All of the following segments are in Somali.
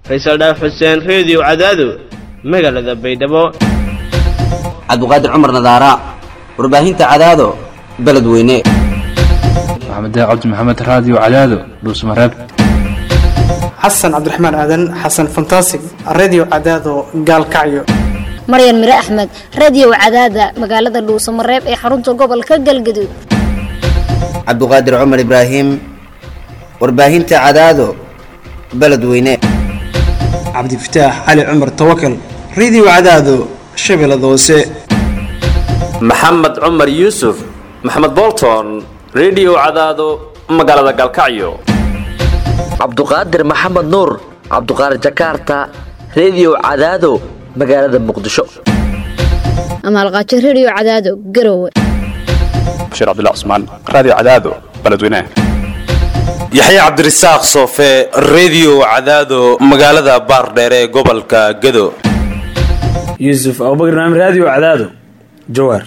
faysal dhaaf xuseen reediyo cadaado magaalada baydhabo cabduqaadir cumar nadaara warbaahinta cadaado beledweyne maxamed cabdi maxamed raadiyo cadaado dhuusmareeb xasan cabdiraxmaan aadan xasan fantasig redio cadaado gaalkacyo maryan mire axmed radio cadaada magaalada dhuusamareeb ee xarunta gobolka galgaduud cabduqaadir cumar ibraahim warbaahinta cadaado beledweyne cabdifataax cali cumar tawakal redio cadaado shabeellada hoose maxamed cumar yuusuf maxamed bolton redio cadaado magaalada gaalkacyo cabduqaadir maxamed nuur cabduqaadir jakarta redio cadaado magaalada muqdisho amaalqaajo radio cadaado garowe bashiir cabdilla cusmaan raadiyo cadaado beledweynaha yaxya cabdirasaaq soofe redio cadaado magaalada baardheere ee gobolka gado yuusuf abubakar naam raadiyo cadaado jawaar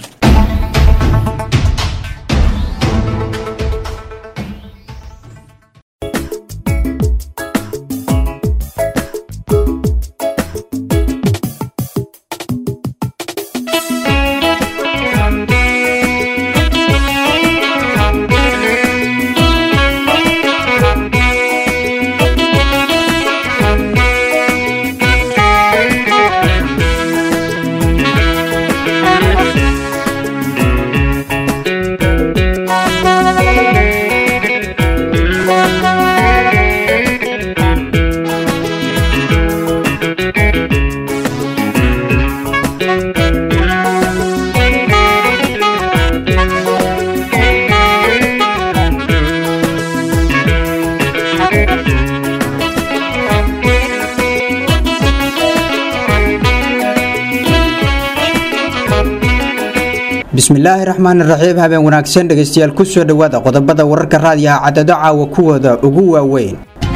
bismillaahi raxmaan raxiim habeen wanaagsan dhegaystayaal ku soo dhowaada qodobada wararka raadiyaha cadado caawa kuwooda ugu waaweyn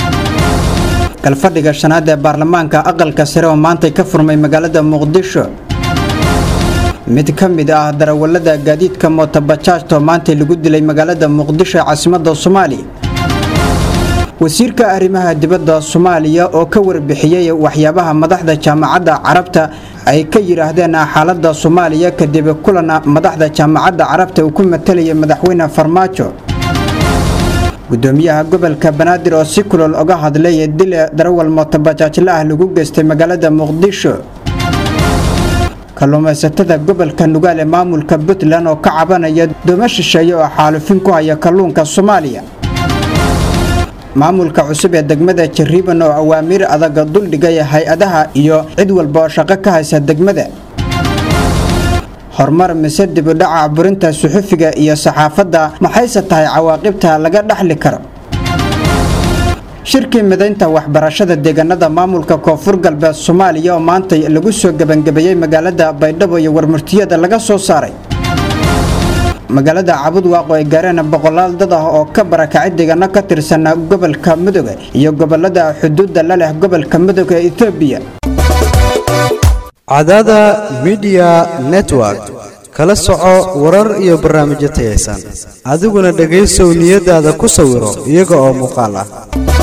galfadhiga shanaad ee baarlamaanka aqalka sare oo maantay ka furmay magaalada muqdisho mid ka mid ah darawalada gaadiidka mootobajaajto maantay lagu dilay magaalada muqdisho ee caasimada soomaaliya wasiirka arrimaha dibadda soomaaliya oo ka warbixiyey waxyaabaha madaxda jaamacadda carabta ay ka yidhaahdeen xaaladda soomaaliya kadib kulan madaxda jaamacadda carabta uu ku matalaya madaxweyne farmaajo gudoomiyaha gobolka banaadir oo si kulol oga hadlay dil darawal mootobajaajla ah lagu geystay magaalada muqdisho kalluumaysatada gobolka nugaal ee maamulka puntland oo ka cabanaya doomo shisheeye oo xaalufin ku haya kalluunka soomaaliya maamulka cusub ee degmada jariiban oo awaamiir adaga duldhigay hay-adaha iyo cid walba oo shaqo ka haysa degmada horumar mise dibudhaca burinta suxufiga iyo saxaafadda maxayse tahay cawaaqibta laga dhaxli karo shirkii midaynta waxbarashada deegaanada maamulka koonfur galbeed soomaaliya oo maanta lagu soo gebangebeeyey magaalada baydhabo iyo warmurtiyada laga soo saaray magaalada cabudwaaqo ay gaareen boqolaal dad ah oo ka barakacay deegaano ka tirsan gobolka mudug iyo gobolada xuduudda la leh gobolka mudug ee etoobiya cadada midiya network kala soco warar iyo barnaamijyo tayaysan adiguna dhegaysow niyadaada ku sawiro iyaga oo muuqaal ah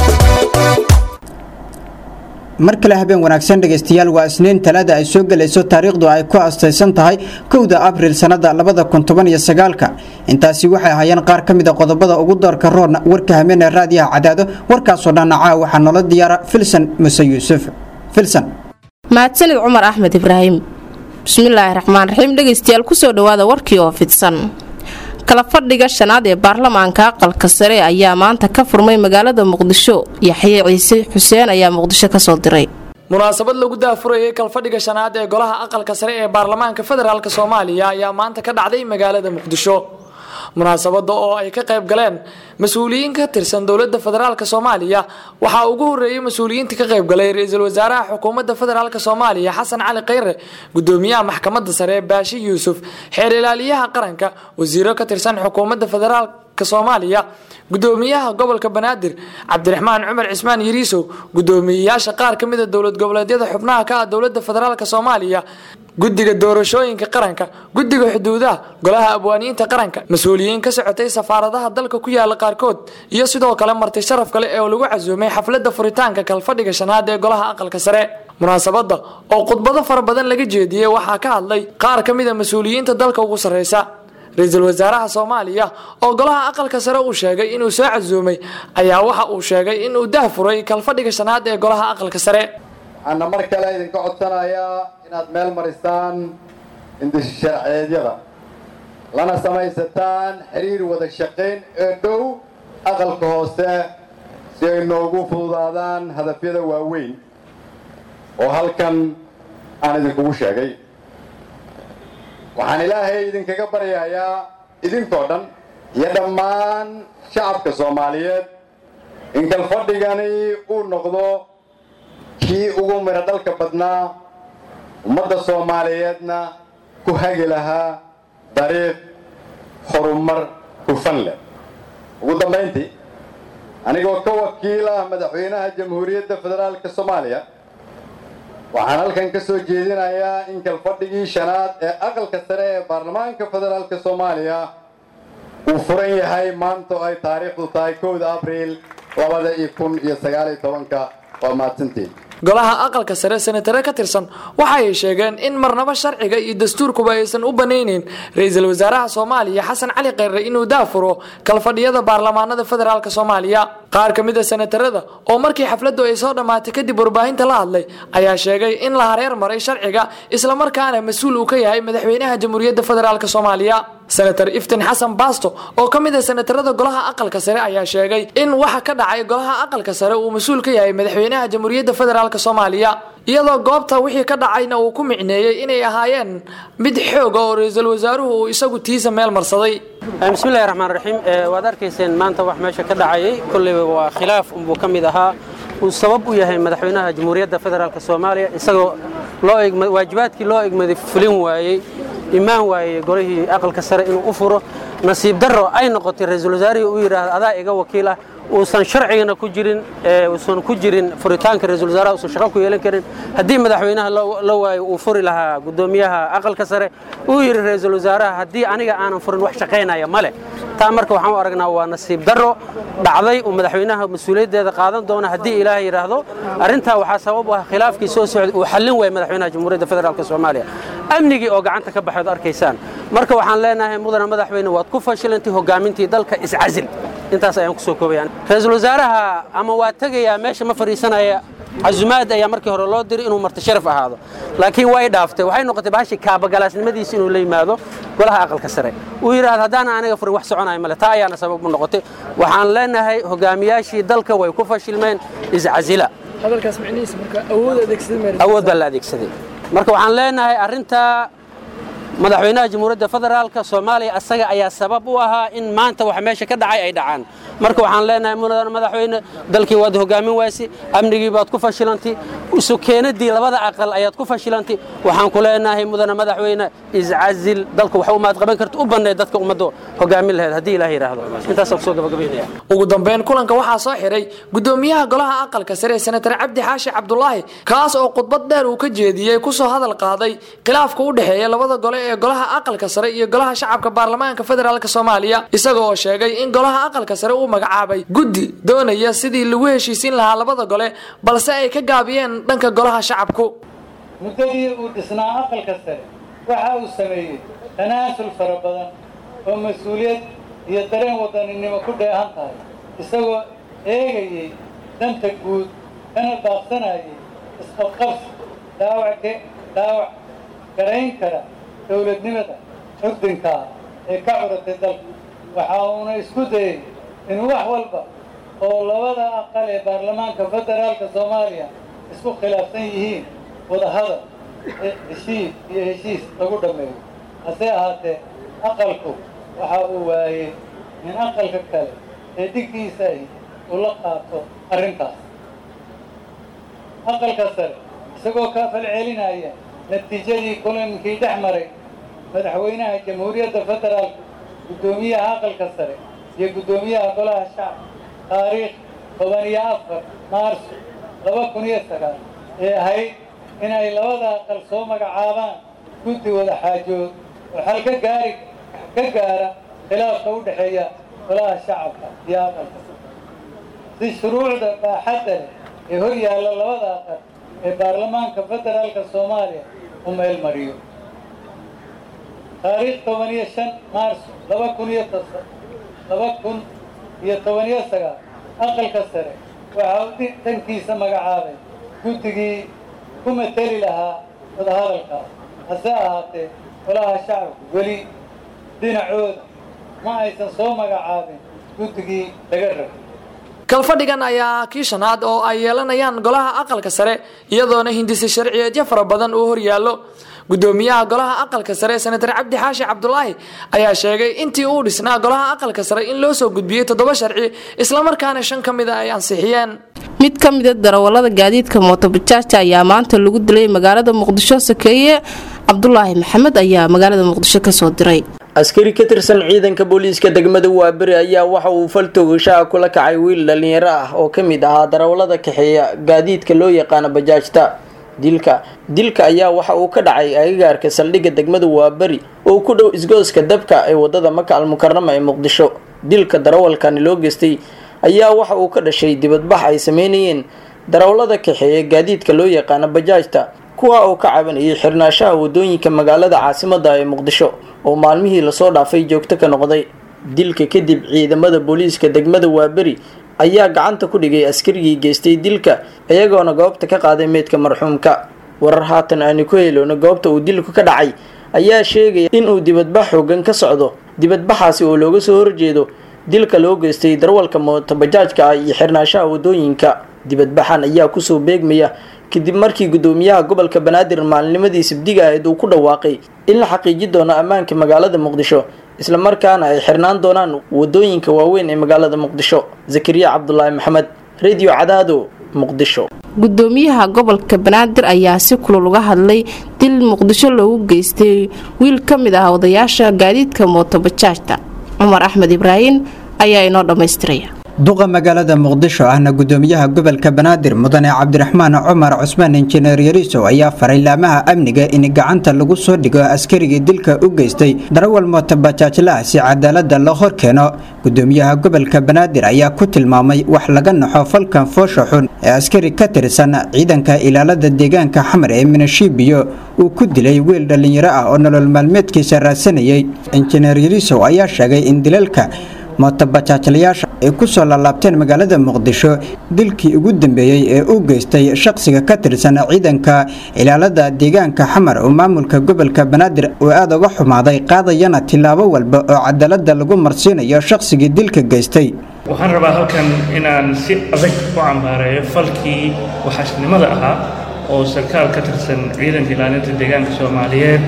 mar kale habeen wanaagsan dhegaystayaal waa isniin talaada ay soo gelayso taariikhdu ay ku astaysan tahay kowda abriil sannada labada kun toban iyo sagaalka intaasi waxay ahaayeen qaar ka mida qodobada ugu doorka roorna warka hameen ee raadiyaha cadaado warkaasoo dhanna caa waxaa noola diyaara filsan muse yuusuf filsan mahadsanid cumar axmed ibraahim bismillaahi raxmaan raxiim dhegaystayaal kusoo dhowaada warkii oo fidsan kala fadhiga shanaad ee baarlamaanka aqalka sare ayaa maanta ka furmay magaalada muqdisho yaxye ciise xuseen ayaa muqdisho kasoo diray munaasabad lagu daafurayay kalfadhiga shanaad ee golaha aqalka sare ee baarlamaanka federaalk soomaaliya ayaa maanta ka dhacday magaalada muqdisho munaasabada oo ay ka qayb galeen mas-uuliyiin ka tirsan dowlada federaalk soomaaliya waxaa ugu horeeyay mas-uuliyiinta ka qayb galay ra-iisul wasaaraha xukuumadda federaalk soomaaliya xasan cali khayre gudoomiyaha maxkamadda sare baashi yuusuf xeer ilaaliyaha qaranka wasiiro ka tirsan xukuumadda federaalk baarlamaanka soomaaliya gudoomiyaha gobolka banaadir cabdiraxmaan cumar cismaan yariisow gudoomiyeyaasha qaar ka mid a dowlad goboleedyada xubnaha ka ah dowlada federaalk soomaaliya guddiga doorashooyinka qaranka guddiga xuduudaha golaha abwaaniinta qaranka mas-uuliyiin ka socotay safaaradaha dalka ku yaala qaarkood iyo sidoo kale marti sharaf kale ee lagu casuumay xaflada furitaanka kalfadhiga shanaad ee golaha aqalka sare munaasabada oo khudbado fara badan laga jeediyey waxaa ka hadlay qaar ka mid a mas-uuliyiinta dalka ugu sarreysa ra-iisul wasaaraha soomaaliya oo golaha aqalka sare uu sheegay inuu soo casuumay ayaa waxa uu sheegay inuu dahfuray kalfadhiga shanaad ee golaha aqalka sare waxaana mar kale idinka codsanayaa inaad meel marisaan indisha sharceedyada lana samaysataan xiriir wada shaqayn ee dhow aqalka hoose si ay noogu fududaadaan hadafyada waaweyn oo halkan aan idinkugu sheegay waxaan ilaahay idinkaga baryayaa idinkoo dhan iyo dhammaan shacabka soomaaliyeed in kalfadhigani uu noqdo kii ugu midho dhalka badnaa ummadda soomaaliyeedna ku hagi lahaa dariiq horumar hufan leh ugu dambayntii anigoo ka wakiil ah madaxweynaha jamhuuriyadda federaalka soomaaliya waxaan halkan ka soo jeedinayaa in kalfadhigii shanaad ee aqalka sare ee baarlamaanka federaalka soomaaliya uu furan yahay maanta oo ay taariikhdu tahay kowda abriil labada iyo kun iyo sagaaliyo tobanka waa mahadsantiin golaha aqalka sare senatare ka tirsan waxa ay sheegeen in marnaba sharciga iyo dastuurkuba aysan u banayneyn ra-iisul wasaaraha soomaaliya xasan cali kheyre inuu daafuro kalfadhiyada baarlamaanada federaalk soomaaliya qaar ka mid a senatarada oo markii xafladdu ay soo dhammaatay kadib warbaahinta la hadlay ayaa sheegay in la hareer maray sharciga islamarkaana mas-uul uu ka yahay madaxweynaha jamhuuriyadda federaalk soomaaliya senator iftin xasan baasto oo ka mid a senatarada golaha aqalka sare ayaa sheegay in waxa ka dhacay golaha aqalka sare uu mas-uul ka yahay madaxweynaha jamhuuriyadda federaalk soomaaliya iyadoo goobta wixii ka dhacayna uu ku micneeyey inay ahaayeen mid xooga oo ra-iisul wasaaruhu uu isagu tiisa meel marsaday bismillahi raxmaan raxiim waad arkayseen maanta wax meesha ka dhacayay kolleyba waa khilaaf unbuu ka mid ahaa uu sabab u yahay madaxweynaha jamhuuriyadda federaalk soomaaliya isagoo loo waajibaadkii loo egmaday fulin waayey imaan waayey golihii aqalka sare inuu u furo nasiib darro ay noqotay ra-iisul wasaarihii uu yidhaahdo adaa iga wakiil ah uusan sharcigana ku jirin uusan ku jirin furitaanka ra-iisul wasaaraha uusan shaqo ku yeelan karin haddii madaxweynaha la waayo uu furi lahaa guddoomiyaha aqalka sare uu yidhi ra-iisul wasaaraha haddii aniga aanan furin wax shaqaynaya male taa marka waxaan u aragnaa waa nasiib darro dhacday uu madaxweynaha mas-uuliyaddeeda qaadan doona haddii ilaahay yidhaahdo arrintaa waxaa sabab u ah khilaafkii soo socday uu xallin waayay madaxweynaha jamhuuriyadda federaalk soomaaliya amnigii oo gacanta ka baxood arkaysaan marka waxaan leenahay mudana madaxweyne waad ku fashilantay hogaamintii dalka iscasil intaas ayaan kusoo koobayaan ra-iisul wasaaraha ama waa tegayaa meesha ma fadhiisanaya casumaad ayaa markii hore loo diray inuu marti sharaf ahaado laakiin way dhaaftay waxay noqotay bahashi kaabagalaasnimadiisa inuu la yimaado golaha aqalka sare uu yidhaahdo haddaana aniga furin wax soconaya male taa ayaana sabab u noqotay waxaan leenahay hogaamiyaashii dalka way ku fashilmeen iscasila awood baa la adeegsaday marka waxaan leenahay arrintaa madaxweynaha jamhuuriyadda federaalka soomaaliya asaga ayaa sabab u ahaa in maanta waxa meesha ka dhacay ay dhacaan marka waxaan leenahay mudana madaxweyne dalkii waad hogaamin waysi amnigii baad ku fashilantay isu keenadii labada aqal ayaad ku fashilantay waxaan ku leenahay mudana madaxweyne iscazil dalka wax umaad qaban karta u banneed dadka ummadda hogaamin lahayd haddii ilaah yidhaahdo intaasaan kusoo gabagabaynaya ugu dambeyn kulanka waxaa soo xiray gudoomiyaha golaha aqalka sare senatar cabdi xaashi cabdulaahi kaas oo khudbad dheer uu ka jeediyey kusoo hadal qaaday khilaafka u dhexeeya labada gole ee golaha aqalka sare iyo golaha shacabka baarlamaanka federaalk soomaaliya isaga oo sheegay in golaha aqalka sare uu magacaabay guddi doonaya sidii lagu heshiisiin lahaa labada gole balse ay ka gaabiyeen dhanka golaha shacabku muddadii uu dhisnaa aqalka sare waxa uu sameeyey tanaasul fara badan oo mas-uuliyad iyo dareen wadaninimo ku dheehan tahay isagoo eegayey danta guud kana daaqsanayay isqabqabsi dhaawac dhaawac garayn kara dowladnimada curdinkaa ee ka curatay dalka waxa uuna isku dayey in wax walba oo labada aqal ee baarlamaanka federaalka soomaaliya isku khilaafsan yihiin wadahadal heshiis iyo heshiis lagu dhammeeyo hase ahaatee aqalku waxa uu waayey in aqalka kale ee digdiisa ahi uu la qaato arrintaas aqalka sare isagoo ka falcelinaya natiijadii kulankii dhex maray madaxweynaha jamhuuriyadda federaalka guddoomiyaha aqalka sare iyo guddoomiyaha golaha shacabka taariikh toban iyo afar maarso laba kun iyo sagaal ee ahayd inay labada aqal soo magacaabaan guddi wada xaajood oo xal ka gaari ka gaara khilaafka u dhexeeya golaha shacabka iyo aqalka si shuruucda baaxadda leh ee hor yaalla labada aqal ee baarlamaanka federaalka soomaaliya u meel mariyo taariikh toban iyo shan maarso laba kun iyo laba kun iyo toban iyo sagaal aqalka sare waxa uu dhankiisa magacaabay guddigii ku mateli lahaa wadahadalkaas hase ahaatee golaha shacabku weli dhinacooda ma aysan soo magacaabin guddigii laga rabay kalfadhigan ayaa kii shanaad oo ay yeelanayaan golaha aqalka sare iyadoona hindisi sharciyeedyo fara badan uu horyaallo gudoomiyaha golaha aqalka sare senatar cabdi xaashi cabdulaahi ayaa sheegay intii uu dhisnaa golaha aqalka sare in loo soo gudbiyey toddoba sharci islamarkaana shan ka mid a ay ansixiyeen mid ka mida darawalada gaadiidka mootobajaajta ayaa maanta lagu dilay magaalada muqdisho sakeeye cabdulaahi maxamed ayaa magaalada muqdisho kasoo diray askari ka tirsan ciidanka booliiska degmada waaberi ayaa waxa uu faltoogashaha kula kacay wiil dhalinyaro ah oo ka mid ahaa darawalada kaxeeya gaadiidka loo yaqaano bajaajta dilka dilka ayaa waxa uu ka dhacay agagaarka saldhigga degmada waaberi oo ku dhow isgooska dabka ee wadada maka almukarama ee muqdisho dilka darawalkani loo geystay ayaa waxa uu ka dhashay dibadbax ay sameynayeen darawalada kaxeeya gaadiidka loo yaqaano bajaajta kuwa oo ka cabanayay xirnaashaha wadooyinka magaalada caasimada ee muqdisho oo maalmihii lasoo dhaafay joogto ka noqday dilka kadib ciidamada booliiska degmada waaberi ayaa gacanta ku dhigay askarigii geystay dilka iyagoona goobta ka qaaday meydka marxuumka warar haatan aanu ku helowna goobta uu dilku ka dhacay ayaa sheegaya inuu dibadbax xoogan ka socdo dibadbaxaasi oo looga soo horjeedo dilka loo geystay darwalka mootobajaajka ah iyo xirnaashaha wadooyinka dibadbaxan ayaa kusoo beegmaya kadib markii gudoomiyaha gobolka banaadir maalinimadii sabdiga ahayd uu ku dhawaaqay in la xaqiiji doono ammaanka magaalada muqdisho islamarkaana ay xirnaan doonaan wadooyinka waaweyn ee magaalada muqdisho zakariya cabdulaahi maxamed radio cadaado muqdisho gudoomiyaha gobolka banaadir ayaa si kulul uga hadlay dil muqdisho loogu geystay wiil ka mid ah odayaasha gaadiidka mootobajaajta cumar axmed ibraahim ayaa inoo dhammaystiraya duqa magaalada muqdisho ahna gudoomiyaha gobolka banaadir mudane cabdiraxmaan cumar cusmaan injineer yariisow ayaa faray laamaha amniga in gacanta lagu soo dhigo askarigii dilka u geystay darawal mootobajaajlaah si cadaalada loo horkeeno gudoomiyaha gobolka banaadir ayaa ku tilmaamay wax laga naxo falkan foosha xun ee askari ka tirsan ciidanka ilaalada deegaanka xamar ee minashiibiyo uu ku dilay wiil dhallinyaro ah oo nolol maalmeedkiisa raadsanayay injineer yariisow ayaa sheegay in dilalka mootobajaajlayaasha ay ku soo laalaabteen magaalada muqdisho dilkii ugu dambeeyey ee u geystay shaqsiga ka tirsan ciidanka ilaalada deegaanka xamar oo maamulka gobolka banaadir uu aada uga xumaaday qaadayana tillaabo walba oo cadaalada lagu marsiinayo shaqsigii dilka geystay waxaan rabaa halkan inaan si adag u cambaareeyo falkii waxaashnimada ahaa oo sarkaal ka tirsan ciidanka ilaalinta deegaanka soomaaliyeed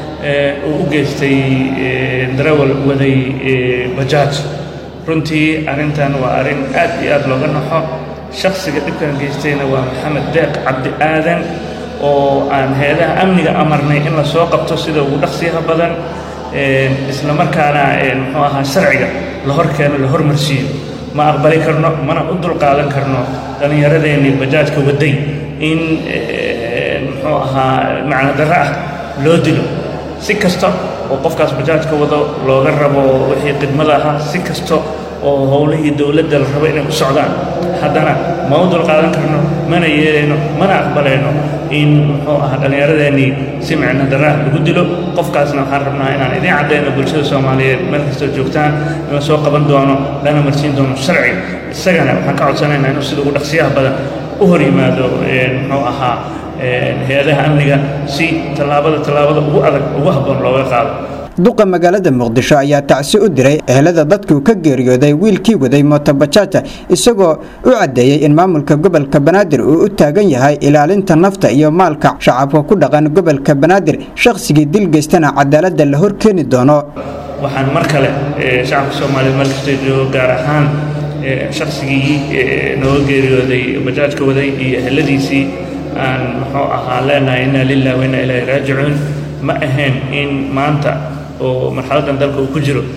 uu u geystay darawal waday bajaaj runtii arrintan waa arrin aad iyo aad looga naxo shakhsiga dhibkan geystayna waa maxamed deeq cabdi aadan oo aan heedaha amniga amarnay in la soo qabto sida ugu dhaqsiyaha badan islamarkaana muxuu ahaa sharciga la hor keeno la hormarsiiyo ma aqbali karno mana u dulqaadan karno dhallinyaradeenii bajaajka waday in muxuu ahaa macno darro ah loo dilo si kasta oo qofkaas bajaajka wado looga rabo wixii khidmada ahaa si kasta oo howlihii dowladda la rabo inay u socdaan haddana ma u dulqaadan karno mana yeelayno mana aqbalayno in muxuu ahaa dhallinyaradeenii si micno darraah lagu dilo qofkaasna waxaan rabnaa inaan idiin caddayno bulshada soomaaliyeed meel kastoo joogtaan in la soo qaban doono lana marsiin doono sharciga isagana waxaan ka codsanaynaa inuu sida ugu dhaqsiyaha badan u hor yimaado muxuu ahaa hay-adaha amniga si tallaabada tallaabada ugu adag ugu habboon looga qaado duqa magaalada muqdisho ayaa tacsi u diray ehelada dadkuu ka geeriyooday wiilkii waday mootobajaajta isagoo u caddeeyey in maamulka gobolka banaadir uu u taagan yahay ilaalinta nafta iyo maalka shacabka ku dhaqan gobolka banaadir shakhsigii dil geystana cadaalada la horkeeni doono waxaan mar kale shacabka soomaaliyeed meel kastoo joogo gaar ahaan shaqsigii nooga geeriyooday bajaajka waday iyo eheladiisii aan muxuu ahaa leenahay inaa lilah wa inaa ilaahi raajicuun ma ahayn in maanta oo marxaladdan dalka uu ku jiro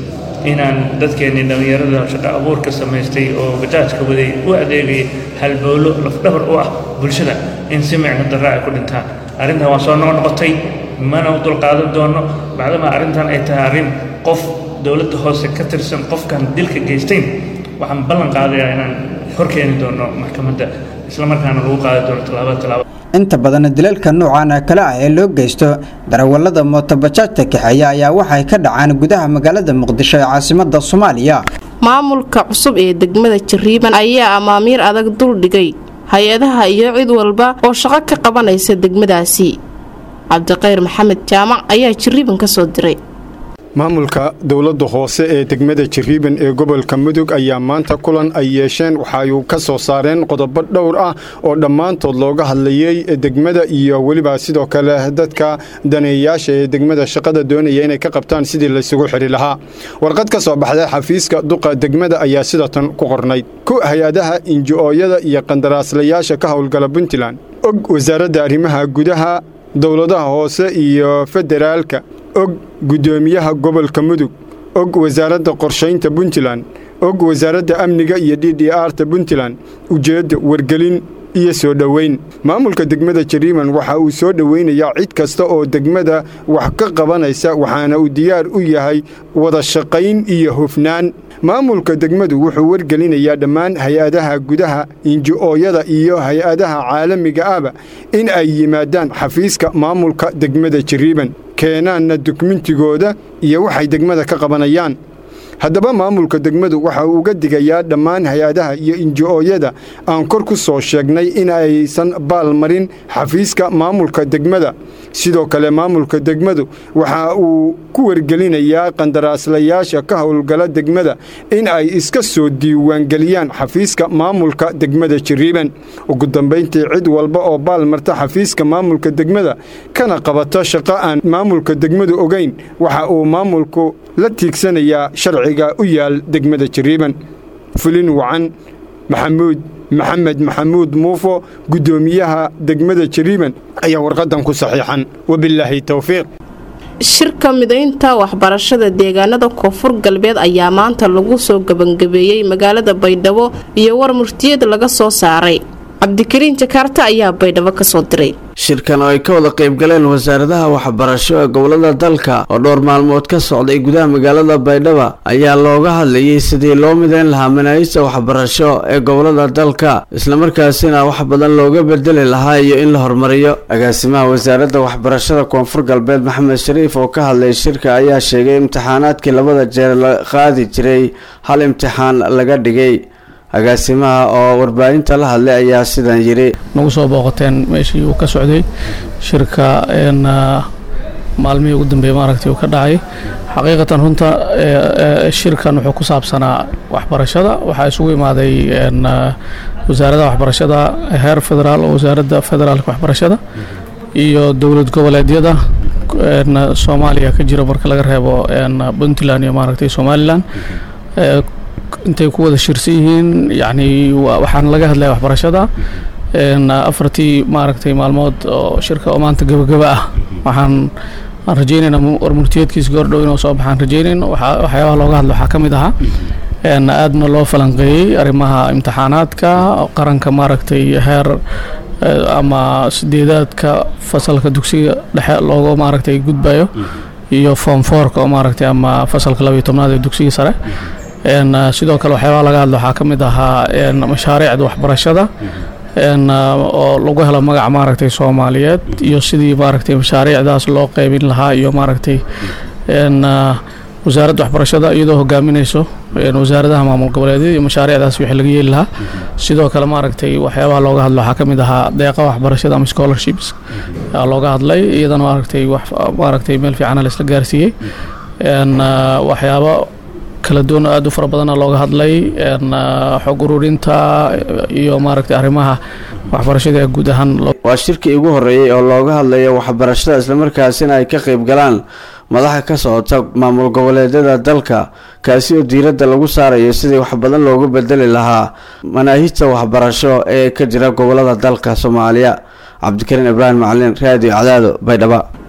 inaan dadkeennii dhallinyarada shaqo abuurka samaystay oo bajaajka waday u adeegayay halbowlo lafdhabar u ah bulshada in si micno darra ay ku dhintaan arrintan waa soo noqnoqotay mana u dulqaadan doono bacdama arrintan ay tahay arrin qof dowladda hoose ka tirsan qofkan dilka geystayn waxaan ballan qaadayaa inaan horkeeni doono maxkamadda islamarkaana lagu qaadi doono tallaabo tallaabo inta badan dilalka noocan kale ah ee loo geysto darawallada mootobajaajta kaxeeya ayaa waxay ka dhacaan gudaha magaalada muqdisho ee caasimada soomaaliya maamulka cusub ee degmada jariiban ayaa amaamiir adag duldhigay hay-adaha iyo cid walba oo shaqo ka qabanaysa degmadaasi cabdiqayr maxamed jaamac ayaa jariiban ka soo diray maamulka dowladda hoose ee degmada jariiban ee gobolka mudug ayaa maanta kulan ay yeesheen waxay ka soo saareen qodobo dhowr ah oo dhammaantood looga hadlayey degmada iyo weliba sidoo kale dadka daneeyayaasha ee degmada shaqada doonaya inay ka qabtaan sidii laysugu xidhi lahaa warqad ka soo baxday xafiiska duqa degmada ayaa sidatan ku qornayd ku hay-adaha inji-ooyada iyo qandaraaslayaasha ka howlgala puntland og wasaaradda arrimaha gudaha dowladaha hoose iyo federaalka og guddoomiyaha gobolka mudug og wasaaradda qorshaynta puntland og wasaaradda amniga iyo d d arta puntland ujeedda wargelin iyo soo dhoweyn maamulka degmada jariiman waxa uu soo dhoweynayaa cid kasta oo degmada wax ka qabanaysa waxaana uu diyaar u yahay wada shaqayn iyo hufnaan maamulka degmadu wuxuu wargelinayaa dhammaan hay-adaha gudaha inji-ooyada iyo hay-adaha caalamiga ahba in ay yimaadaan xafiiska maamulka degmada jariiban keenaanna dukumentigooda iyo waxay degmada ka qabanayaan haddaba maamulka degmadu waxa uu uga digayaa dhammaan hay-adaha iyo inji-ooyada aan kor ku soo sheegnay in aysan baalmarin xafiiska maamulka degmada sidoo kale maamulka degmadu waxa uu ku wargelinayaa qandaraaslayaasha ka howlgala degmada in ay iska soo diiwaangeliyaan xafiiska maamulka degmada jariiban ugu dambayntii cid walba oo baalmarta xafiiska maamulka degmada kana qabata shaqo aan maamulka degmadu ogayn waxa uu maamulku la tiigsanayaa sharciga u yaal degmada jariiban fulin wacan maxamuud maxamed maxamuud muufo guddoomiyaha degmada jariiban ayaa warqadan ku saxiixan wabilaahi towfiiq shirka midaynta waxbarashada deegaanada koonfur galbeed ayaa maanta lagu soo gebangabeeyey magaalada baydhabo iyo war murtiyad laga soo saaray cabdikariin jakaarta ayaa baydhabo kasoo diray shirkan oo ay ka wada qaybgaleen wasaaradaha waxbarasho ee gobolada dalka oo dhowr maalmood ka socday gudaha magaalada baydhaba ayaa looga hadlayay sidii loo midayn lahaa manaahijta waxbarasho ee gobolada dalka islamarkaasina wax badan looga bedeli lahaa iyo in la horumariyo agaasimaha wasaaradda waxbarashada koonfur galbeed maxamed shariif oo ka hadlay shirka ayaa sheegay imtixaanaadkii labada jeer la qaadi jiray hal imtixaan laga dhigay agaasimaha oo warbaahinta la hadlay ayaa sidan yiri nagu soo booqateen meeshii uu ka socday shirka maalmihii ugu dambeeyey maaragtay uu ka dhacay xaqiiqatan runta shirkan wuxuu ku saabsanaa waxbarashada waxaa isugu imaaday wasaaradda waxbarashada heer federaal oo wasaaradda federaalka waxbarashada iyo dowlad goboleedyada soomaaliya ka jira marka laga reebo puntland iyo maaragtay somalilan intay ku wada shirsan yihiin yacni waxaan laga hadlaya waxbarashada afartii maaragtay maalmood oo shirka oo maanta gabagaba ah waxaan aan rajeynaynaa warmurtiyeedkiisa goordhow inuu soo baxaan rajeynayn waxyaabaha looga hadla waxaa ka mid ahaa aadna loo falanqeeyey arrimaha imtixaanaadka qaranka maaragtay heer ama sideedaadka fasalka dugsiga dhexe looga maaragtay gudbayo iyo form fourka oo maaragtay ama fasalka labayo tobnaad ee dugsiga sare sidoo kale waxyaabaha laga hadla waxaa ka mid ahaa mashaariicda waxbarashada oo lagu helo magac maaragtay soomaaliyeed iyo sidii maaragtay mashaariicdaas loo qeybin lahaa iyo maaragtay wasaaradda waxbarashada iyadoo hogaaminayso wasaaradaha maamul goboleedyada iyo mashaariicdaas wixii laga yeeli lahaa sidoo kale maaragtay waxyaabaha looga hadlo waxaa ka mid ahaa deeqa waxbarashada ama scholarships looga hadlay iyadana maaragtay wax maaragtay meel fiicana la isla gaarsiiyey waxyaabo kala duwan oo aad u fara badana looga hadlay xog ururinta iyo maaragtay arrimaha waxbarashada ee guud ahaan waa shirkii ugu horeeyey oo looga hadlayo waxbarashada islamarkaasina ay ka qayb galaan madaxa ka socota maamul goboleedyada dalka kaasi oo diiradda lagu saarayo sidii wax badan loogu bedeli lahaa manaahijta waxbarasho ee ka jira gobolada dalka soomaaliya cabdikariin ibraahim macalin raadiyo cadaado baydhaba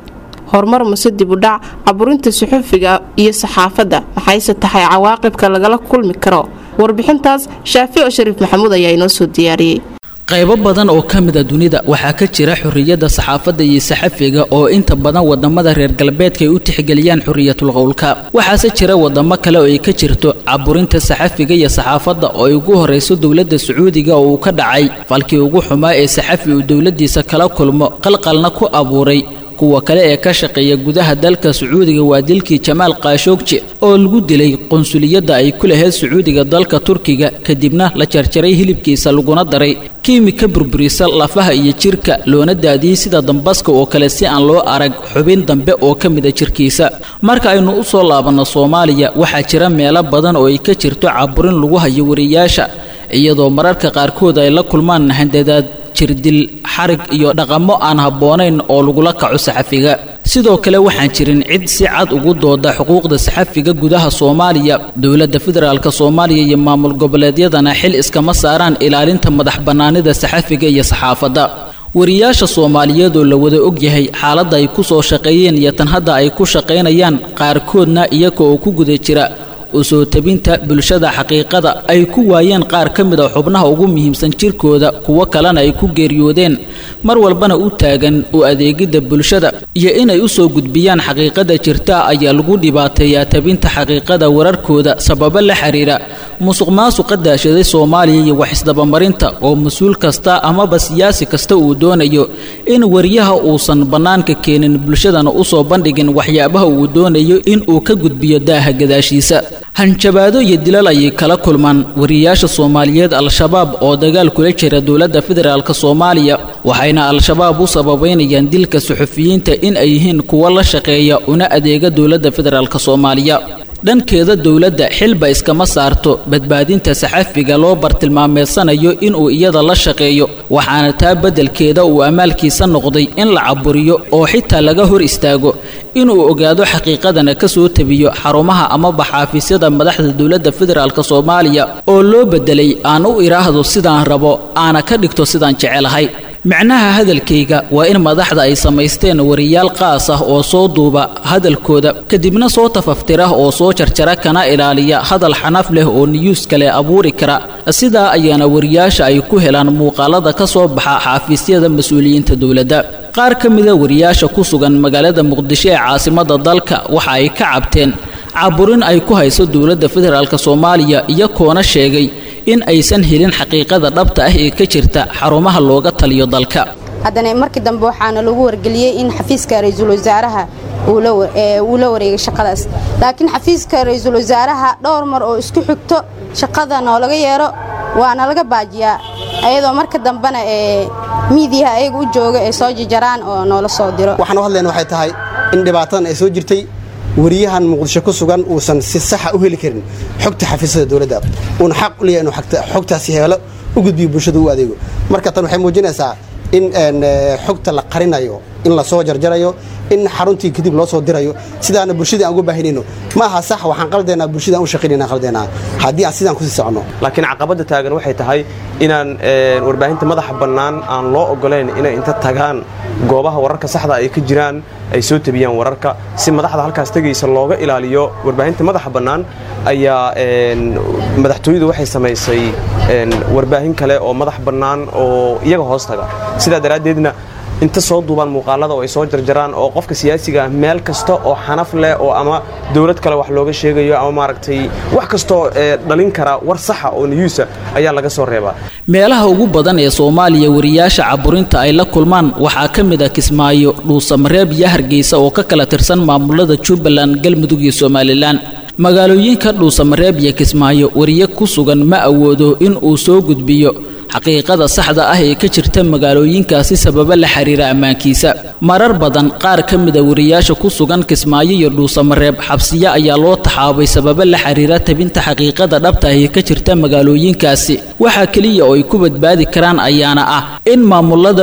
horumar mase dib u dhac caburinta suxufiga iyo saxaafadda maxayse tahay cawaaqibka lagala kulmi karo warbixintaas shaafi oo shariif maxamuud ayaa inoo soo diyaariyey qaybo badan oo ka mida dunida waxaa ka jira xorriyadda saxaafadda iyo saxafiga oo inta badan wadamada reer galbeedka ay u tixgeliyaan xorriyatul qowlka waxaase jira wadamo kale oo ay ka jirto caburinta saxafiga iyo saxaafadda oo ay ugu horrayso dowladda sacuudiga oo uu ka dhacay falkii ugu xumaa ee saxafi uu dowladdiisa kala kulmo qalqalna ku abuuray kuwa kale ee ka shaqeeya gudaha dalka sacuudiga waa dilkii jamaal kaashoogje oo lagu dilay qunsuliyadda ay ku lahayd sacuudiga dalka turkiga kadibna la jarjaray hilibkiisa laguna daray kiimika burburisa lafaha iyo jirka loona daadiyey sida dambaska oo kale si aan loo arag xubin dambe oo ka mida jirkiisa marka aynu u soo laabanno soomaaliya waxaa jira meelo badan oo ay ka jirto caburin lagu hayo wariyaasha iyadoo mararka qaarkood ay la kulmaan handadaad jirdil xarig iyo dhaqamo aan habboonayn oo lagula kaco saxafiga sidoo kale waxaan jirin cid si cad ugu dooda xuquuqda saxafiga gudaha soomaaliya dowladda federaalk soomaaliya iyo maamul goboleedyadana xil iskama saaraan ilaalinta madax bannaanida saxafiga iyo saxaafadda wariyaasha soomaaliyeed oo la wada ogyahay xaaladda ay ku soo shaqeeyeen iyo tan hadda ay ku shaqaynayaan qaarkoodna iyaga oo ku guda jira u soo tabinta bulshada xaqiiqada ay ku waayeen qaar ka mid a xubnaha ugu muhiimsan jirkooda kuwo kalena ay ku geeriyoodeen mar walbana u taagan u adeegidda bulshada iyo inay u soo gudbiyaan xaqiiqada jirta ayaa lagu dhibaateeyaa tabinta xaqiiqada wararkooda sababo la xiriira musuq maasuqa daashaday soomaaliya iyo wax isdabamarinta oo mas-uul kasta amaba siyaasi kasta uu doonayo in wariyaha uusan bannaanka keenin bulshadana u soo bandhigin waxyaabaha uu doonayo in uu ka gudbiyo daaha gadaashiisa hanjabaado iyo dilal ayay kala kulmaan wariyaasha soomaaliyeed al-shabaab oo dagaal kula jira dowladda federaalk soomaaliya waxayna al-shabaab u sababaynayaan dilka suxufiyiinta in ay yihiin kuwo la shaqeeya una adeega dowladda federaalk soomaaliya dhankeeda dowladda xilba iskama saarto badbaadinta saxafiga loo bartilmaameedsanayo inuu iyada la shaqeeyo waxaana taa beddelkeeda uu amaalkiisa noqday in la caburiyo oo xitaa laga hor istaago inuu ogaado xaqiiqadana ka soo tabiyo xarumaha amaba xaafisyada madaxda dowladda federaalk soomaaliya oo loo beddelay aan u idhaahdo sidaan rabo aana ka dhigto sidaan jecelahay macnaha hadalkayga waa in madaxda ay samaysteen wariyaal qaas ah oo soo duuba hadalkooda kadibna soo tafaftira oo soo jarjara kana ilaaliya hadal xanaf leh oo niyuus kale abuuri kara sidaa ayaana wariyaasha ay ku helaan muuqaalada ka soo baxa xaafiisyada mas-uuliyiinta dowladda qaar ka mida wariyaasha ku sugan magaalada muqdisho ee caasimadda dalka waxa ay ka cabteen caburin ay ku hayso dowladda federaalk soomaaliya iyagoona sheegay in aysan helin xaqiiqada dhabta ah ee ka jirta xarumaha looga taliyo dalka haddana markii dambe waxaana lagu wargeliyey in xafiiska ra-iisul wasaaraha uu la wareegay shaqadaas laakiin xafiiska ra-iisul wasaaraha dhowr mar oo isku xigto shaqada noolaga yeero waana laga baajiyaa ayadoo marka dambena ee miidiyaha ayaga u jooga ee soo jajaraan oo noola soo diro waxaan u hadlayna waxay tahay in dhibaatadan ay soo jirtay wariyahan muqdisho ku sugan uusan si saxa u heli karin xogta xafiisyada dowladda uuna xaq u leeyahay inuu xogtaasi heelo u gudbiyo bulshada u adeego marka tan waxay muujinaysaa in xogta la qarinayo in la soo jarjarayo in xaruntii kadib loo soo dirayo sidaana bulshadii aan uga baahinayno ma aha sax waxaan qaldaynaa bulshada aan u shaqaynayna qaldaynaa haddii aan sidaan kusii socono laakiin caqabadda taagan waxay tahay inaan warbaahinta madaxa bannaan aan loo ogolayn inay inta tagaan goobaha wararka saxda ay ka jiraan ay soo tabiyaan wararka si madaxda halkaas tegaysa looga ilaaliyo warbaahinta madaxa bannaan ayaa madaxtooyadu waxay samaysay warbaahin kale oo madax bannaan oo iyaga hoos taga sidaa daraaddeedna inta soo duubaan muuqaalada oo ay soo jarjaraan oo qofka siyaasiga ah meel kasta oo xanaf leh oo ama dowlad kale wax looga sheegayo ama maaragtay wax kastoo dhalin kara war saxa oo niyuusa ayaa laga soo reebaa meelaha ugu badan ee soomaaliya wariyaasha caburinta ay la kulmaan waxaa ka mid ah kismaayo dhuusamareeb iyo hargeysa oo ka kala tirsan maamulada jubbaland galmudug iyo somalilan magaalooyinka dhuusamareeb iyo kismaayo wariye ku sugan ma awoodo in uu soo gudbiyo xaqiiqada saxda ah ee ka jirta magaalooyinkaasi sababa la xiriira ammaankiisa marar badan qaar ka mida wariyaasha ku sugan kismaayo iyo dhuusamareeb xabsiyo ayaa loo taxaabay sababa la xiriira tabinta xaqiiqada dhabta ah ee ka jirta magaalooyinkaasi waxaa keliya oo ay ku badbaadi karaan ayaana ah in maamulada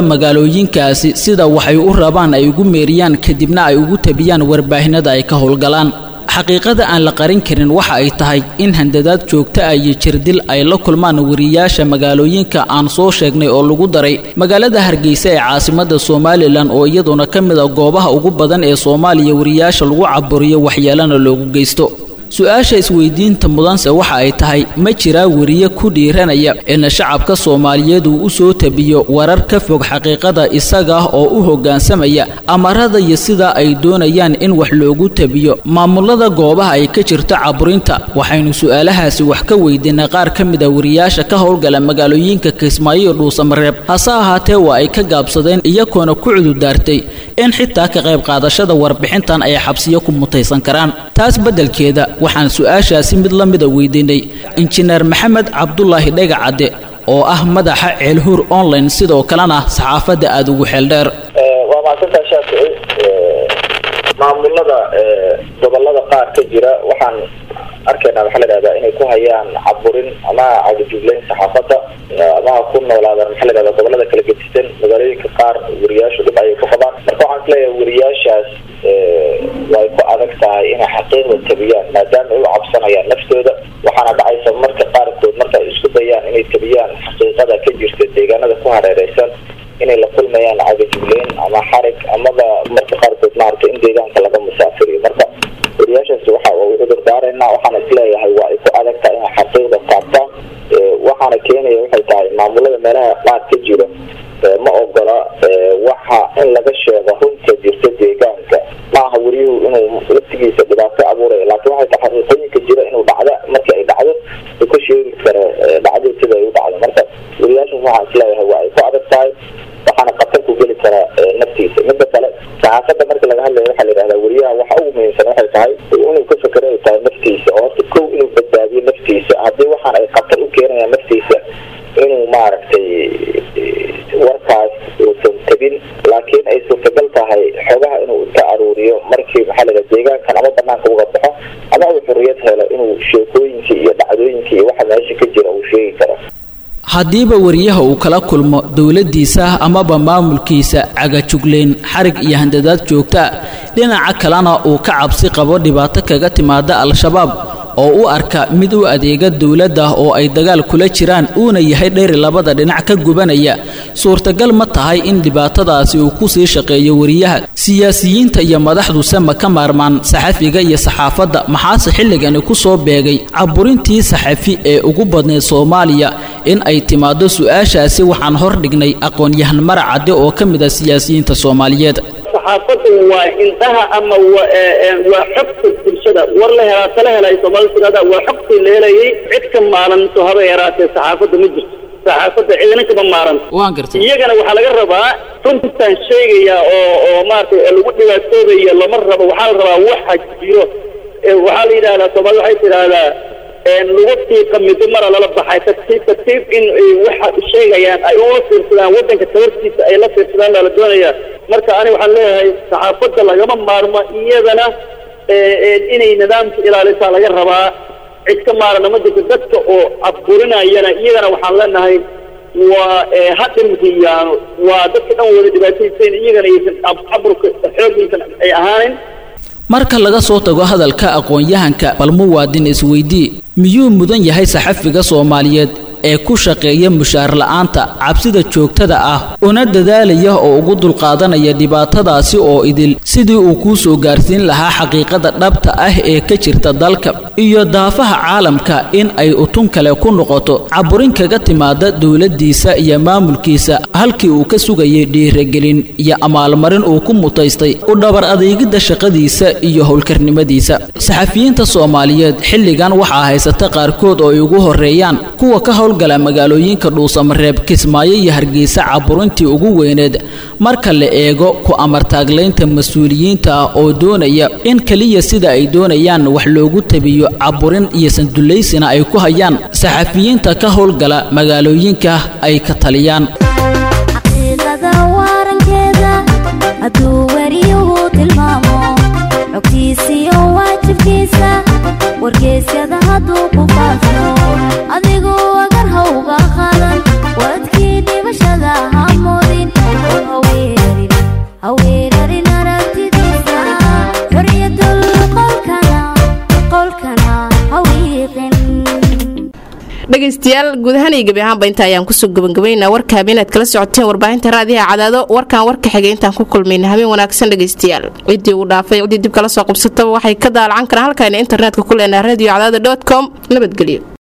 magaalooyinkaasi sida waxay u rabaan ay ugu meeriyaan kadibna ay ugu tabiyaan warbaahinada ay ka howlgalaan xaqiiqada aan la qarin karin waxa ay tahay in handadaad joogta ah iyo jirdil ay la kulmaan wariyaasha magaalooyinka aan soo sheegnay oo lagu daray magaalada hargeysa ee caasimada somalilan oo iyaduna ka mid a goobaha ugu badan ee soomaaliya wariyaasha lagu caburiyo waxyeelana loogu geysto su-aasha isweydiinta mudanse waxa ay tahay ma jiraa weriye ku dhiiranaya in shacabka soomaaliyeed uu u soo tabiyo warar ka fog xaqiiqada isaga oo u hoggaansamaya amarada iyo sida ay doonayaan in wax loogu tabiyo maamulada goobaha ay ka jirto caburinta waxaynu su-aalahaasi wax ka weydiinay qaar ka mid a wariyaasha ka howlgala magaalooyinka kismaayo iyo dhuusamareeb hase ahaatee waa ay ka gaabsadeen iyagoona ku cududaartay in xitaa ka qayb qaadashada warbixintan ay xabsiyo ku mutaysan karaan taas beddelkeeda waxaan su-aashaasi mid la mida weydiinay injineer maxamed cabdulaahi dhegacadde oo ah madaxa ceelhuur online sidoo kalena saxaafadda aada ugu xeeldheer waa mahadsantaa shaafici maamulada gobolada qaar ka jira waxaan arkaynaa waxaa la dhahdaa inay ku hayaan caburin ama cabujugleyn saxaafadda ama ha ku noolaadaan maxaa la dhahdaa gobolada kala gedisan magaalooyinka qaar wariyaashu dhib ayay ku qabaan marka waxaan isleeyahay wariyaashaas way ku adag tahay inay xaqiiqda tabiyaan maadaama ay u cabsanayaan naftooda waxaana dhacaysa marka qaarkood marka ay isku dayaan inay tabiyaan xaqiiqada ka jirta deegaanada ku hareereysan inay la kulmayaan cabujugleyn ama xarig amaba marka qaarkood maaragtay in deegaanka laga musaafiriyo marka wariyaashaasi waxa u cudur daaraynaa waxaana isleeyahay waa ay ku adag tahay inay xaqiiqda taabtaan waxaana keenaya waxay tahay maamulada meelaha qaar ka jira ma ogola waxa in laga sheego runta jirta deegaanka maaha weriyuhu inuu laftigiisa dhibaato abuuraya laakiin waxay tahay xaqiiqooyinka jira inuu dhacda markii ay dhacdo uu ka sheegi karo dhacdo sida ay u dhacdo marka wariyaashaas waxaan isleeyahay waa ay ku adag tahay waxaana khatar ku geli karaa naftiisa midda kale saxaafadda marka laga hadlayo waxaa la yidhahdaa weriyaha waxa ugu muhiimsan waxay tahay inuu ka fakero ay tahay naftiisa oo horta kow inuu badbaadiyo naftiisa haddii waxaan ay khatar u keenayaan naftiisa inuu maaragtay warkaas uusan tabin laakiin ay suurtagal tahay xogaha inuu ka aruuriyo markii maxaa la deegaankan ama banaanka uga baxo ama uu xurriyad helo inuu sheekooyinkii iyo dhacdooyinkii iyo waxa meesha ka jira uu sheegi karo haddiiba wariyaha uu kala kulmo dowladdiisa amaba maamulkiisa cagajugleyn xarig iyo handadaad joogta ah dhinaca kalena uu ka cabsi qabo dhibaato kaga timaada al-shabaab oo u arka mid u adeega dowladda oo ay dagaal kula jiraan uuna yahay dheeri labada dhinac ka gubanaya suurtagal ma tahay in dhibaatadaasi uu ku sii shaqeeyo wariyaha siyaasiyiinta iyo madaxduse ma ka maarmaan saxafiga iyo saxaafadda maxaase xilligani ku soo beegay caburintii saxafi ee ugu badnayd soomaaliya in ay timaado su-aashaasi waxaan hor dhignay aqoon-yahan marac cadde oo ka mid ah siyaasiyiinta soomaaliyeed saxaafaddu waa indhaha ama waa xogta bulshada war la helaa tala helay soomaalida tirahda waa xogtii la helayay cid ka maaranto haba yaraatee saxaafadda ma jirto saxaafadda cidina kama maaran waan gartay iyagana waxaa laga rabaa runtaan sheegaya oo oo maaragtay lagu dhibaatoodaya lama rabo waxaa la rabaa waxa jiro waxaa la yidhahdaa soomaalida waxay tidhaahdaa lagu tiiqa middo mara lala baxay tartiib tartiib in waxa sheegayaan ay ula fiirsadaan waddanka tabartiisa ay la fiirsadaan baa la doonayaa marka ani waxaan leeyahay saxaafadda lagama maarmo iyadana inay nidaamka ilaalisaa laga rabaa cid ka maarana ma jirto dadka oo caburinayana iyagana waxaan leenahay waa ha dhimriyaano waa dadka dhan wada dhibaataysan iyagana aysan caburka xoogaysan ay ahaanin marka laga soo tago hadalka aqoon-yahanka bal muwaadin isweydii miyuu mudan yahay saxafiga soomaaliyeed ee ku shaqeeya mushaar la'aanta cabsida joogtada ah una dadaalaya oo ugu dulqaadanaya dhibaatadaasi oo idil sidii uu kuu soo gaarsiin lahaa xaqiiqada dhabta ah ee ka jirta dalka iyo daafaha caalamka in ay utun kale ku noqoto caburin kaga timaada dowladdiisa iyo maamulkiisa halkii uu ka sugayay dhiiragelin iyo amaalmarin uu ku mutaystay u dhabar adeegidda shaqadiisa iyo howlkarnimadiisa saxafiyiinta soomaaliyeed xilligan waxaa haysata qaarkood oo ay ugu horreeyaan kuwa ka howl gala magaalooyinka dhuusamareeb kismaayo iyo hargeysa caburintii ugu weyneed marka la eego ku amartaaglaynta mas-uuliyiinta ah oo doonaya in keliya sida ay doonayaan wax loogu tabiyo caburin iyo sandullaysina ay ku hayaan saxafiyiinta ka howlgala magaalooyinka ay ka taliyaan wargeysyada hadduu ku faafo adigu agar hawga qadan wadkii dhibashada hamoodin haweerarin aragtidiisa xorriyatul qolkana dhegaystayaal guud ahaan iyo gebi ahaanba inta ayaan kusoo gabagabaynaa warka habeenaad kala socoteen warbaahinta raadiyaha cadaado warkan warka xigay intaan ku kulmayna habeen wanaagsan dhegaystayaal ciddii uu dhaafay ciddii dib kala soo qabsataba waxay ka daalacan karaan halkayna internetka ku leenaha radio cadaado com nabadgelyo